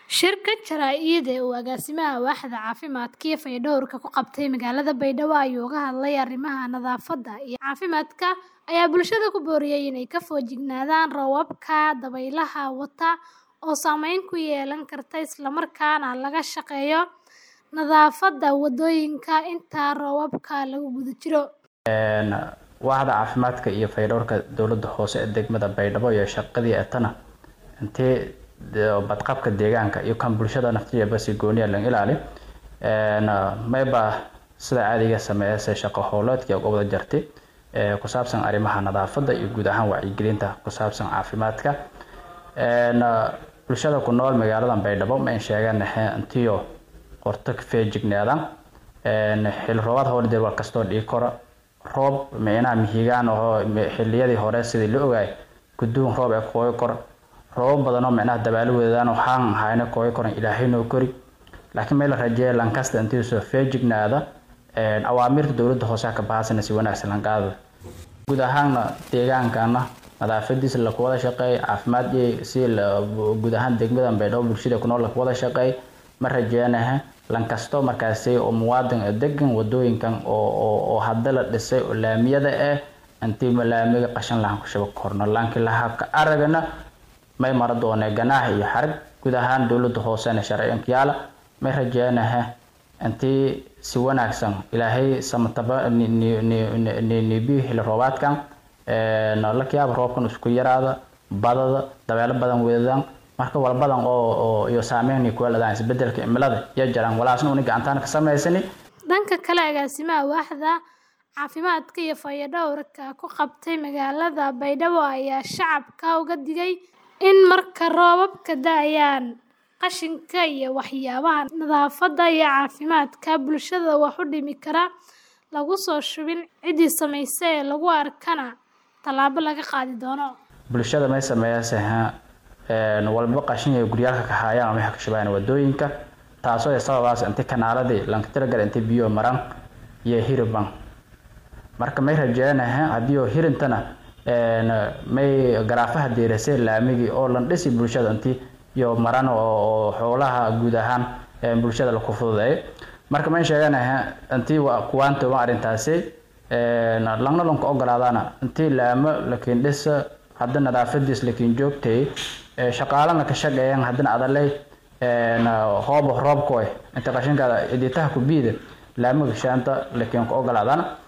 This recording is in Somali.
Shirka jaraa'id ee uu agaasimaha waaxda caafimaadka iyo fayadhowrka ku qabtay magaalada Baydhabo ayuu uga hadlay arrimaha nadaafadda iyo caafimaadka ayaa bulshada ku booriyay inay ka feejignaadaan roobabka dabaylaha wata oo saameyn ku yeelan karta isla markaana laga shaqeeyo nadaafadda wadooyinka inta roobabka lagu guda jiro. waaxda caafimaadka iyo fayadhowrka dowladda hoose ee degmada Baydhabo iyo shaqadii atana intee badqabka deegaanka iyo kan bulshada naftigeeda si gooni ah laga ilaali mayba sida caadiga sameeyay shaqo howleedkii uga wada jartay ku saabsan arrimaha nadaafadda iyo guud ahaan wacyigelinta ku saabsan caafimaadka bulshada ku nool magaalada Baydhabo ma sheegaan intiyo qorto ka feejignaadaan xil roobaad hore dee war kastoo dhigi karo roob meena mihigaan oo xilliyadii hore sidii la ogaay guduun roob ee kooyo kor roob badan oo micnaha dabaalo wadaan waxaan hayna kooyo koran ilaahay noo kori laakiin meel rajeey lankasta intii soo feejignaada awaamirta dowladda hoose ka baahsan si wanaagsan lan qaado guud ahaan deegaankana nadaafadiisa la wada shaqeey caafimaad si guud ahaan degmada Baydhabo bulshada ku nool la wada shaqeey ma rajeenahay lankasto markaasi oo muwaadin degan wadooyinkan oo oo hadda la dhisay oo laamiyada ah intii laamiga qashan lahan ku shabaq korno laakiin la habka aragana may mara doonee ganaax iyo xarag guud ahaan dowladda hoosena sharciyanka yaala may rajeenahay intii si wanaagsan ilaahay samataba nibiyo xilli roobaadkan lakiyaaba roobkan isku yaraada badada dabeelo badan weedaan marka walbadan oo iyo saameyn ku leedahay isbedelka cimilada iyo jaraan walaasna uni gacantaan ka samaysani dhanka kale agaasimaha waaxda caafimaadka iyo fayadhowrka ku qabtay magaalada Baydhabo ayaa shacabka uga digay in marka roobabka da'ayaan qashinka iyo waxyaabaha nadaafadda iyo caafimaadka bulshada wax u dhimi kara lagu soo shubin ciddii samaysay ee lagu arkana tallaabo laga qaadi doono bulshada may sameeyaysaa walba qashin ay guryaalka ka hayaan ama ka shabaayaan wadooyinka taasoo ay sababaas inta kanaaladii lanka tiragal inta biyo maran iyo hiriban marka may rajeenahay haddii oo hirintana may garaafaha deerasay laamigii oo lan dhisi bulshada intii iyo maran oo xoolaha guud ahaan bulshada la ku fududeeyo marka may sheeganahay intii kuwaanta waa arrintaasi langna lanka ogolaadana intii laamo lakiin dhisa hadda nadaafadiis lakiin joogtay shaqaalana ka shaqeeyaan haddana adalay hoob roobkoy inta qashinkaada iditaha ku biida laamaga shaanta lakiin ka ogolaadana